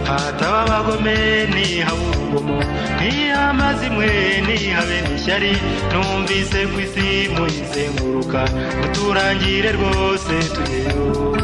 hataba abagome nihaba urugomo ntiha amazi imwe ntihabe n'ishyari numvise ku isi muyizenguruka uturangire rwose tugeyo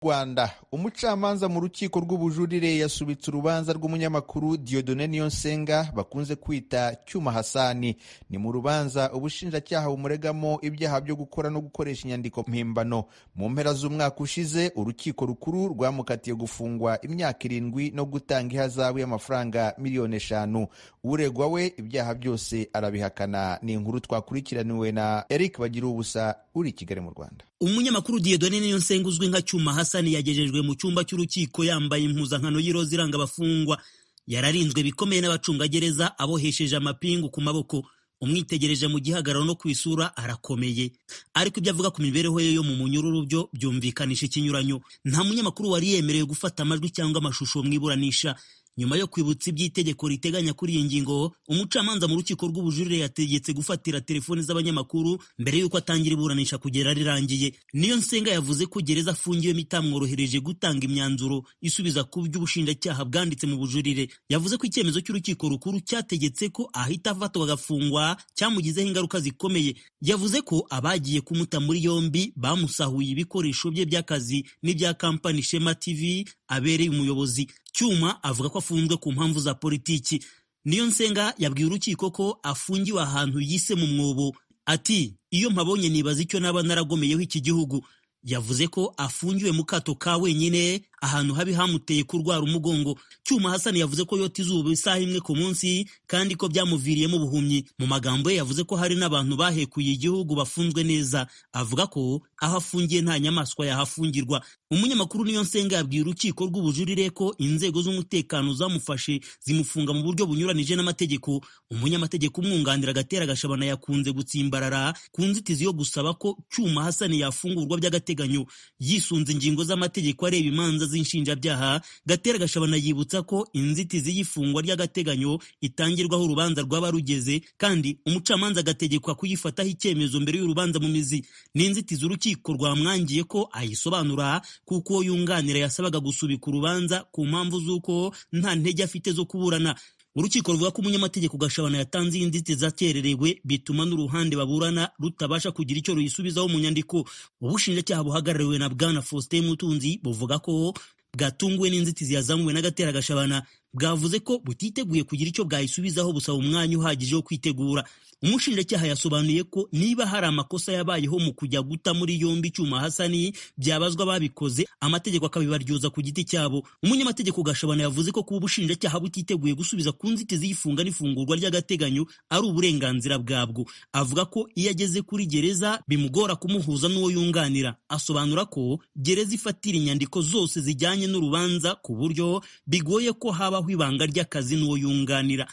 rwanda umucamanza mu rukiko rw'ubujurire yasubitse urubanza rw'umunyamakuru diodone niyonsenga bakunze kwita cyuma hasani ni mu rubanza ubushinjacyaha bumuregamo ibyaha byo gukora no gukoresha inyandiko mpimbano mu mpera z'umwaka ushize urukiko rukuru rwamukatiye gufungwa imyaka irindwi no gutanga ihazabu y'amafaranga miliyoni eshanu uregwa we ibyaha byose arabihakana ni inkuru twakurikiraniwe na eric bagira ubusa uri i kigali mu rwanda umunyamakuru Dieudonne Niyonsenga uzwi nka Cyuma Hasani yagejejwe mu cyumba cy'urukiko yambaye impuzankano y'iroza iranga abafungwa yararinzwe bikomeye n'abacungagereza abohesheje amapingu ku maboko umwitegereje mu gihagararo no ku isura arakomeye ariko ibyo avuga ku mibereho ye yo mu munyururu byo byumvikanisha ikinyuranyo nta munyamakuru wari yemerewe gufata amajwi cyangwa amashusho mu iburanisha nyuma yo kwibutsa iby'itegeko riteganya kuri iyi ngingo umucamanza mu rukiko rw'ubujurire yategetse gufatira telefoni z'abanyamakuru mbere y'uko atangira iburanisha kugera rirangiye niyo nsenga yavuze ko gereza afungiwemo itamworohereje gutanga imyanzuro isubiza ku byo ubushinjacyaha bwanditse mu bujurire yavuze ko icyemezo cy'urukiko rukuru cyategetse ko ahita afatwa agafungwa cyamugizeho ingaruka zikomeye yavuze ko abagiye kumuta muri yombi bamusahuye ibikoresho bye by'akazi n'ibya kampani shema tv abereye umuyobozi cyuma avuga ko afunzwe ku mpamvu za politiki niyo nsenga yabwiye urukiko ko afungiwe ahantu yise mu mwobo ati iyo mpabonye nibaza icyo naba naragomeyeho iki gihugu yavuze ko afungiwe mu kato ka wenyine ahantu habi hamuteye kurwara umugongo cyuma hasani yavuze ko yota izuba isaha imwe ku munsi kandi ko byamuviriyemo ubuhumyi mu magambo ye yavuze ko hari n'abantu bahekuye igihugu bafunzwe neza avuga ko aho afungiye nta nyamaswa yahafungirwa umunyamakuru niyo nsenga yabwiye urukiko rw'ubujurire ko inzego z'umutekano zamufashe zimufunga mu buryo bunyuranije n'amategeko umunyamategeko umwunganira agatera gashabana yakunze gutsimbarara ku nzitizi yo gusaba ko cyuma hasani yafungurwa by'agateganyo yisunze ingingo z'amategeko areba imanza z'inshinjabyaha gatera gashabana yibutsa ko inzitizi y'ifungwa ry'agateganyo itangirwaho urubanza rwaba rugeze kandi umucamanza agategekwa kuyifataho icyemezo mbere y'urubanza mu mizi ni inzitizi urukiko rwamwangiye ko ayisobanura kuko uwo yunganira yasabaga gusubika urubanza ku mpamvu z'uko nta ntege afite zo kuburana urukiko ruvuga ko umunyamategeko gashabana yatanze iyi nzitizi akererewe bituma n'uruhande baburana rutabasha kugira icyo ruyisubizaho mu nyandiko ubushinjacyaha buhagarariwe na bwana faustin mutunzi buvuga ko bwatunguwe n'inzitizi yazamuwe n'agatera gashabana bwavuze ko butiteguye kugira icyo bwayisubizaho busaba umwanya uhagije wo kwitegura umushinjacyaha yasobanuye ko niba hari amakosa yabayeho mu kujya guta muri yombi icyuma hasani byabazwa ababikoze amategeko akabibaryoza ku giti cyabo umunyamategeko gashabana yavuze ko kuba ubushinjacyaha butiteguye gusubiza ku nzitizi y'ifunga n'ifungurwa ry'agateganyo ari uburenganzira bwabwo avuga ko iyo ageze kuri gereza bimugora kumuhuza n'uwo yunganira asobanura ko gereza ifatira inyandiko zose zijyanye n'urubanza ku buryo bigoye ko habaho ibanga ry'akazi n'uwo yunganira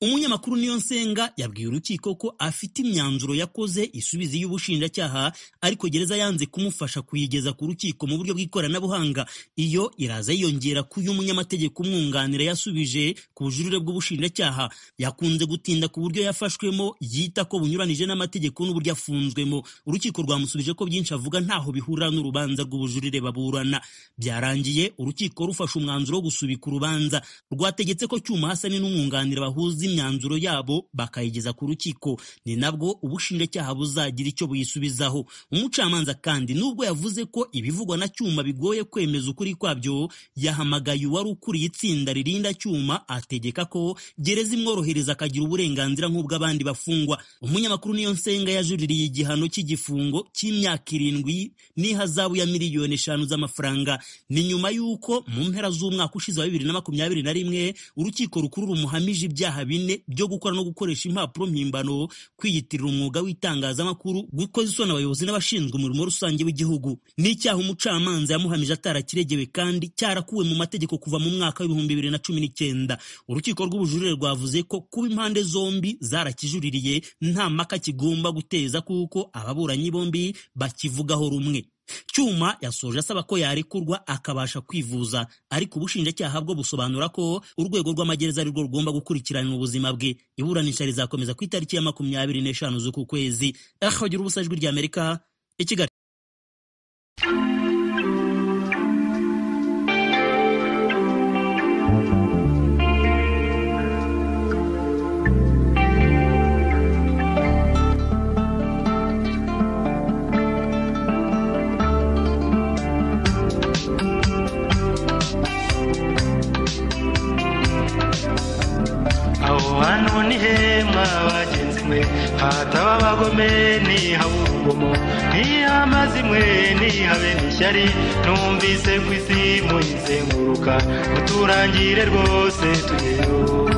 umunyamakuru niyo nsenga yabwiye urukiko ko afite imyanzuro yakoze isubiza y'ubushinjacyaha ariko gereza yanze kumufasha kuyigeza ku rukiko mu buryo bw'ikoranabuhanga iyo iraza yiyongera ku y'umunyamategeko umwunganira yasubije ku bujurire bw'ubushinjacyaha yakunze gutinda ku buryo yafashwemo yita ko bunyuranije n'amategeko n'uburyo afunzwemo urukiko rwamusubije ko byinshi avuga ntaho bihurira n'urubanza rw'ubujurire baburana byarangiye urukiko rufashe umwanzuro wo gusubika urubanza rwategetse ko cyuma hasani n'umwunganira bahuza bahuza imyanzuro yabo bakayigeza ku rukiko ni nabwo ubushinjacyaha buzagira icyo buyisubizaho umucamanza kandi nubwo yavuze ko ibivugwa na cyuma bigoye kwemeza ukuri kwabyo yahamagaye uwari ukuriye itsinda ririnda cyuma ategeka ko gereza imworohereza akagira uburenganzira nk'ubw'abandi bafungwa umunyamakuru niyo nsenga yajuririye igihano cy'igifungo cy'imyaka irindwi n'ihazabu ya miliyoni eshanu z'amafaranga ni nyuma y'uko mu mpera z'umwaka ushize wa bibiri na makumyabiri na rimwe urukiko rukuru rumuhamije ibyaha ibyaha bine byo gukora no gukoresha impapuro mpimbano kwiyitirira umwuga w'itangazamakuru gukoza isoni abayobozi n'abashinzwe umurimo rusange w'igihugu n'icyaha umucamanza yamuhamije atarakiregewe kandi cyarakuwe mu mategeko kuva mu mwaka w'ibihumbi bibiri na cumi n'icyenda urukiko rw'ubujurire rwavuze ko kuba impande zombi zarakijuririye nta mpaka kigomba guteza kuko ababuranyi bombi bakivugaho rumwe cyuma yasoje asaba ko yarekurwa akabasha kwivuza ariko ubushinjacyaha bwo busobanura ko urwego rw'amagereza arirwo rugomba gukurikirana ubuzima bwe iburanisha rizakomeza ku itariki ya makumyabiri n'eshanu z'uku kwezi akagira ubusajwi ry'amerika i kigali n'ihema bagenzi mwe hataba abagome ntihabe urugomo ntihamaze imwe ntihabe n'ishyari numvise ku isi muyizenguruka muturangire rwose tugeyo